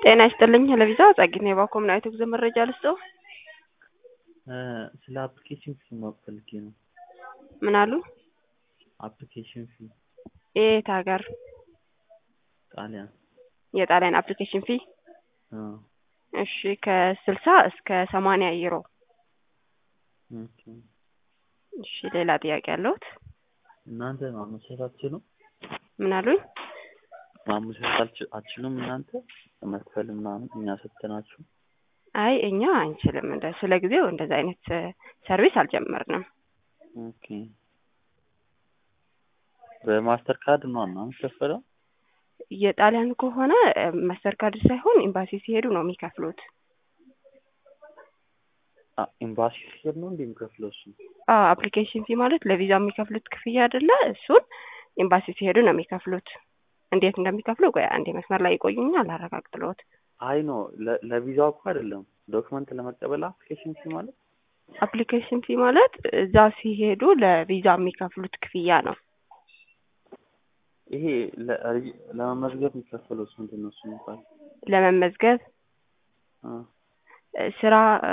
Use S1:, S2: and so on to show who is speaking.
S1: ጤና ይስጥልኝ ለቪዛ ጸግኔ ባኮም ናይት ጉዞ መረጃ ልስጠው።
S2: ስለ አፕሊኬሽን ፊ ማወቅ ፈልጌ ነው።
S1: ምን አሉ?
S2: አፕሊኬሽን ፊ
S1: የት ሀገር?
S2: ጣሊያን።
S1: የጣሊያን አፕሊኬሽን ፊ
S2: አዎ።
S1: እሺ ከስልሳ እስከ ሰማንያ ዩሮ።
S2: ኦኬ።
S1: እሺ ሌላ ጥያቄ ያለሁት?
S2: እናንተ ማመቻቸት አትችሉም?
S1: ምን አሉኝ?
S2: ማመቻቸት አትች- አትችሉም እናንተ መክፈል ምናምን እኛ ሰጥተናችሁ?
S1: አይ እኛ አንችልም። እንደ ስለ ጊዜው እንደዛ አይነት ሰርቪስ አልጀመርንም።
S2: ኦኬ። በማስተር ካርድ ነው እና የሚከፈለው?
S1: የጣሊያን ከሆነ ማስተር ካርድ ሳይሆን ኤምባሲ ሲሄዱ ነው የሚከፍሉት።
S2: አ- ኤምባሲ ሲሄድ ነው እንዴ የሚከፍለው እሱ?
S1: አዎ አፕሊኬሽን ፊ ማለት ለቪዛ የሚከፍሉት ክፍያ አይደለ? እሱን ኤምባሲ ሲሄዱ ነው የሚከፍሉት። እንዴት እንደሚከፍሉ ቆይ አንዴ መስመር ላይ ይቆዩኛ አላረጋግጥልዎት።
S2: አይ ነው ለ- ለቪዛው እኮ አይደለም ዶክመንት ለመቀበል አፕሊኬሽን ፊ ማለት
S1: አፕሊኬሽን ፊ ማለት እዛ ሲሄዱ ለቪዛ የሚከፍሉት ክፍያ ነው።
S2: ይሄ ለ- ለመመዝገብ የሚከፈለው ስንት ነው እሱ የሚባል?
S1: ለመመዝገብ
S2: አ
S1: ስራ